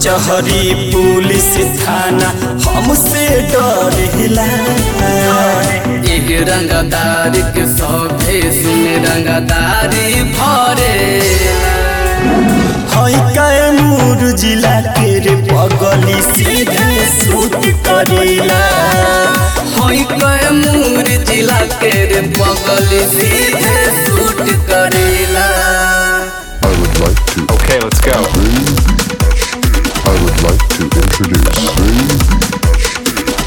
कचहरी पुलिस थाना हमसे डरेला एक रंगदार के सौभे सुन रंगदारी भरे हई कैमूर जिला के रे पगली सीधे सूट करेला होई कैमूर जिला के रे बगल सीधे सूट करेला I would like to. Okay, let's go. I would like to introduce.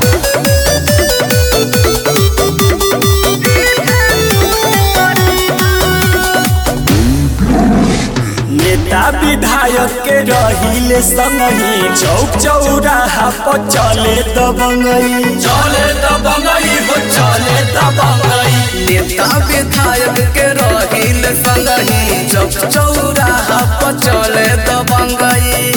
नेता विधायक के रहिले संगही चौक चौराहा पर चले दबंगई चले दबंगई हो चले दबंगई नेता विधायक के रहिल संगही चौक चौराहा पर चले दबंगई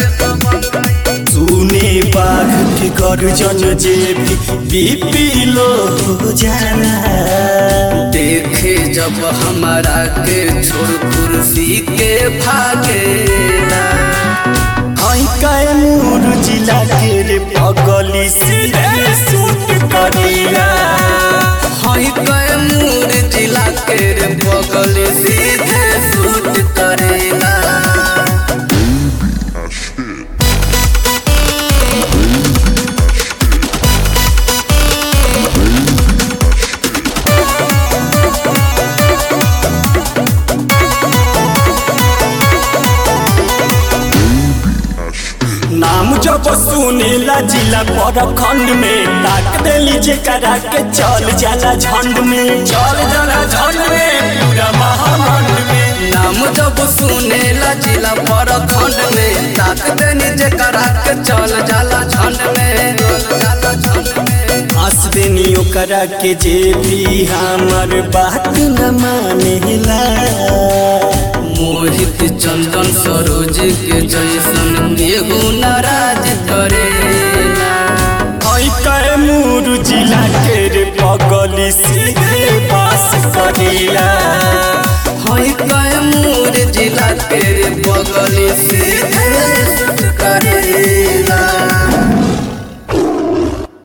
सुने बाघ के गर्जन जे भी बीपी लो हो जाला देखे जब हमारा के छोड़ कुर्सी के भागेला हई कैमूर जिला के रे पगली सीधे सूट करेला हई कैमूर जिला के रे बगल सीधे सूट करेला नाम जब सुनेला जिला पर खंड में ताक देली जेकरा के चल जाला झंड में चल जाला झंड में पूरा महामंड में नाम जब सुनेला जिला पर खंड में ताक देनी जे करा के चल जाला झंड में जाला झंड में हंस देनी ओकरा के जे भी हमर बात न मानेला मोहित चंदन सरोज के जैसन